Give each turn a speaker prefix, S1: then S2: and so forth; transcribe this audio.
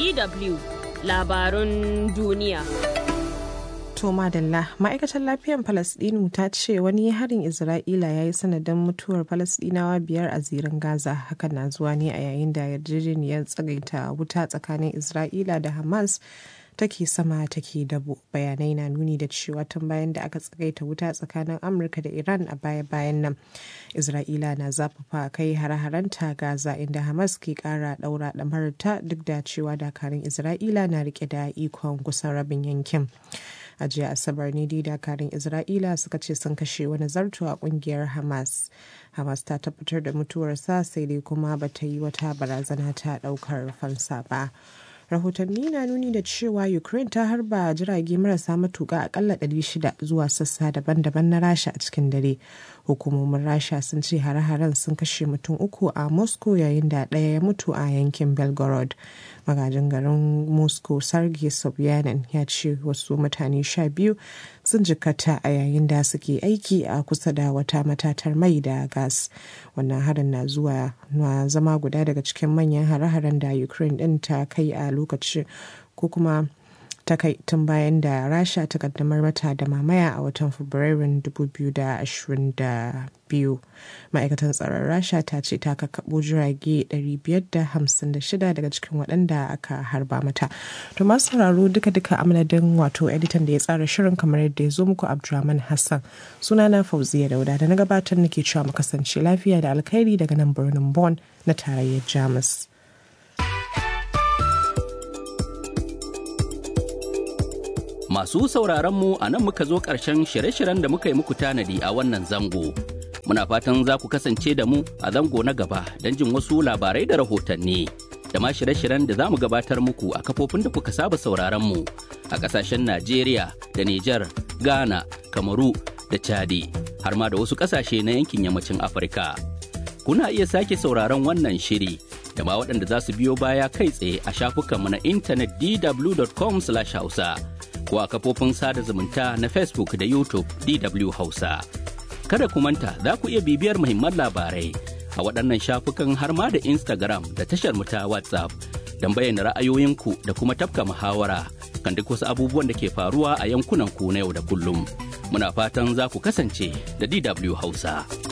S1: DW labarun duniya.
S2: To madalla ma'aikatar lafiyar Falasɗinu ta ce wani harin Isra'ila ya yi sanadin mutuwar Falasɗinawa biyar a zirin Gaza hakan na zuwa ne a yayin da yarjejeniyar tsagaita wuta tsakanin Isra'ila da Hamas take sama take dabo bayanai na nuni da cewa tun bayan da aka tsagaita wuta tsakanin amurka da iran a baya-bayan nan isra'ila na zafafa kai hare-harenta gaza inda hamas ke kara daura ɗamarta duk da cewa dakarun isra'ila na rike da ikon kusan rabin yankin a jiya asabar ne dai dakarun isra'ila suka ce sun kashe wani zarto a kungiyar hamas hamas ta tabbatar da mutuwarsa sai dai kuma bata yi wata barazana ta daukar fansa ba rahotanni na nuni da cewa ukraine ta harba jirage marasa matuka akalla 600 zuwa sassa daban-daban na rasha a cikin dare hukumomin rasha sun ce hare-haren sun kashe mutum uku a moscow yayin da ɗaya ya mutu a yankin belgorod magajin garin moscow sergei sobyanin ya ce wasu mutane sha biyu sun jikata a yayin da suke aiki a kusa da wata matatar mai da gas wannan harin na zuwa na zama guda daga cikin manyan hare-haren da ukraine din ta kai a lokacin ko kuma ta kai tun bayan da rasha ta kaddamar mata da mamaya a watan fabrairun 2022 ma'aikatan tsaron rasha ta ce ta kakabo jirage 556 daga cikin waɗanda aka harba mata to masu sauraro duka-duka amadadin wato editan da ya tsara shirin kamar yadda ya zo muku abdulrahman hassan sunana fauziya dauda da na gabatar nake cewa mu kasance lafiya da alkhairi daga nan birnin Bon na tarayyar jamus
S3: Masu sauraronmu a nan muka zo ƙarshen shirye-shiryen da muka yi muku tanadi a wannan zango. Muna fatan za ku kasance da mu a zango na gaba don jin wasu labarai da rahotanni. Da ma shirye-shiryen da za mu gabatar muku a kafofin da kuka saba sauraronmu a ƙasashen Najeriya da Nijar, Ghana, Kamaru da Chadi, har ma da wasu ƙasashe na yankin yammacin Afirka. Kuna iya sake sauraron wannan shiri da ma waɗanda za su biyo baya kai tsaye a shafukanmu na intanet dw.com/hausa. ko a kafofin sada zumunta na Facebook da YouTube DW Hausa. Kada ku manta za ku iya bibiyar muhimman labarai a waɗannan shafukan har ma da Instagram da tashar mu ta WhatsApp don bayyana ra'ayoyinku da kuma tafka muhawara kan duk wasu abubuwan da ke faruwa a yankunan ku na yau da kullum. Muna fatan za ku kasance da DW Hausa.